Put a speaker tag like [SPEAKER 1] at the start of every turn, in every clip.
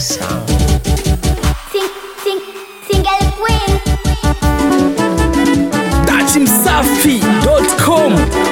[SPEAKER 1] Sound.
[SPEAKER 2] Sing, sing, single queen.
[SPEAKER 1] Datimsafi.com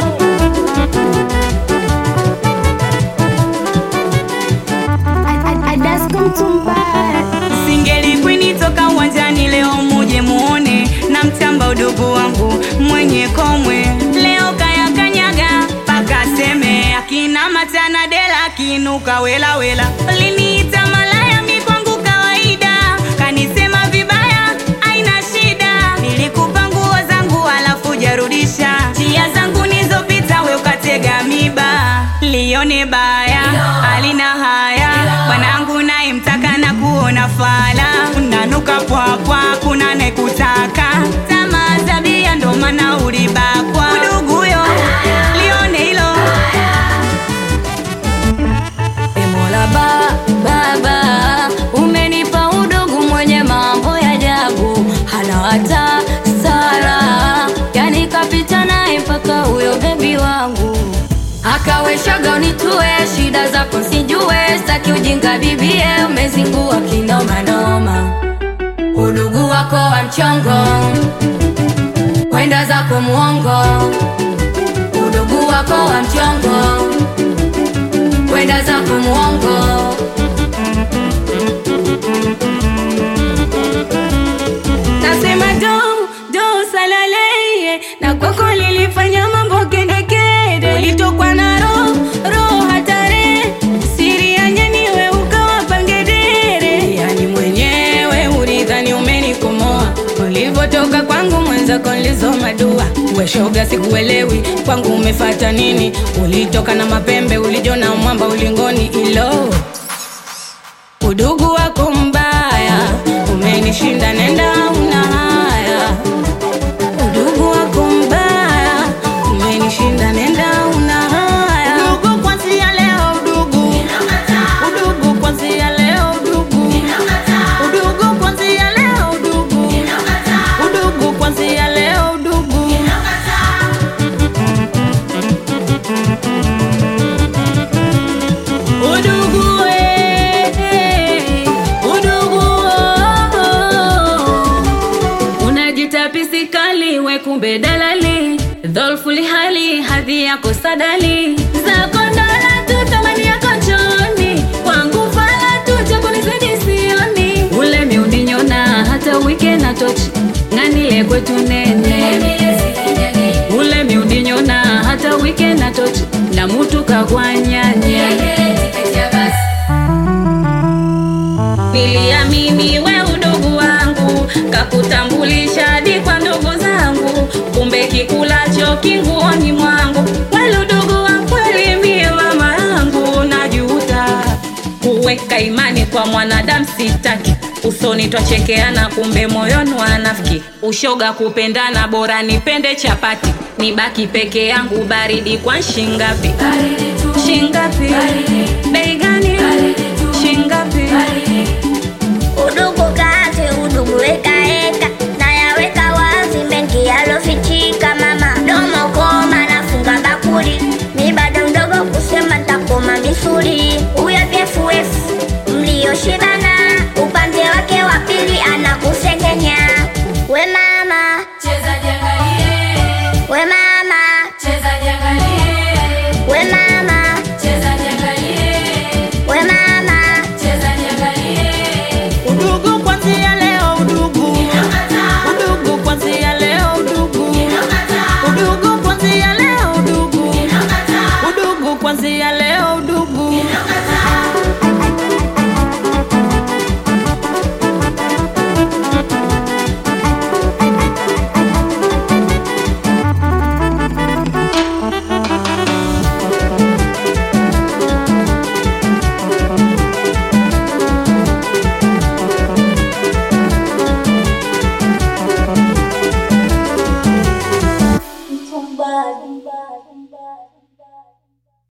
[SPEAKER 3] Singeli kwini toka uwanjani leo muje muone na mtamba udugu wangu mwenye komwe leo kaya kanyaga paka seme akina matana dela kinuka wela wela liniita malaya mi kwangu kawaida kanisema vibaya aina shida nilikupa nguo zangu alafu jarudisha njia zangu nizopita we ukatega miba lione baya alina haya bwanangu naye mtaka na kuona fala unanuka pwapwa kuna nekutaka tamaa tabia ndo maana ulibakwa uduguyo lione hilo
[SPEAKER 4] Emola ba, baba umenipa udugu mwenye mambo ya ajabu, hana hata sara, yani kapita naye mpaka huyo bebi wangu akaweshaga unitue shida zako sijue, staki ujinga bibie, umezingua kinomanoma, udugu wako wa mchongo, kwenda zako muongo, udugu wako wa mchongo kwenda zako muongo nasema do do salaleye na kwako lilifanya mambo kedekede ulitokwa na roho roho hatare siri ya nyaniwe ukawa pangedere yani mwenyewe ulidhani umenikomoa ulivyotoka kwangu mwenzako nilizoma dua weshoga sikuelewi kwangu umefata nini ulitoka na mapembe ulijona mwamba ulingoni ilo udugu wako mbaya umenishinda nenda una haya udugu wako mbaya umenishinda nenda una haya udugu kwanzia leo udugu udugu kwanzia leo udugu udugu kwanzia leo udugu udugu kwanzia leo udugu udugu eh, udugu oh. unajita pisikali we kumbe dalali dholfuli hali hadhi yako sadali zako ndola tu thamani yako njoni kwangu fala tu chakunizidi sioni ule miudinyona hata wike na tochi ng'anile kwetu nene ule miudinyona hata wike na tochi na mutu kakwanyanya niliamini we udugu wangu kakutambulisha hadi kwa ndugu zangu kumbe kikulacho kinguoni mwangu wale udugu wa kweli mie mama yangu najuta kuweka imani kwa mwanadamu sitaki usoni twachekeana kumbe moyoni wanafiki ushoga kupendana bora nipende chapati nibaki peke yangu baridi kwa shingapi shingapi bei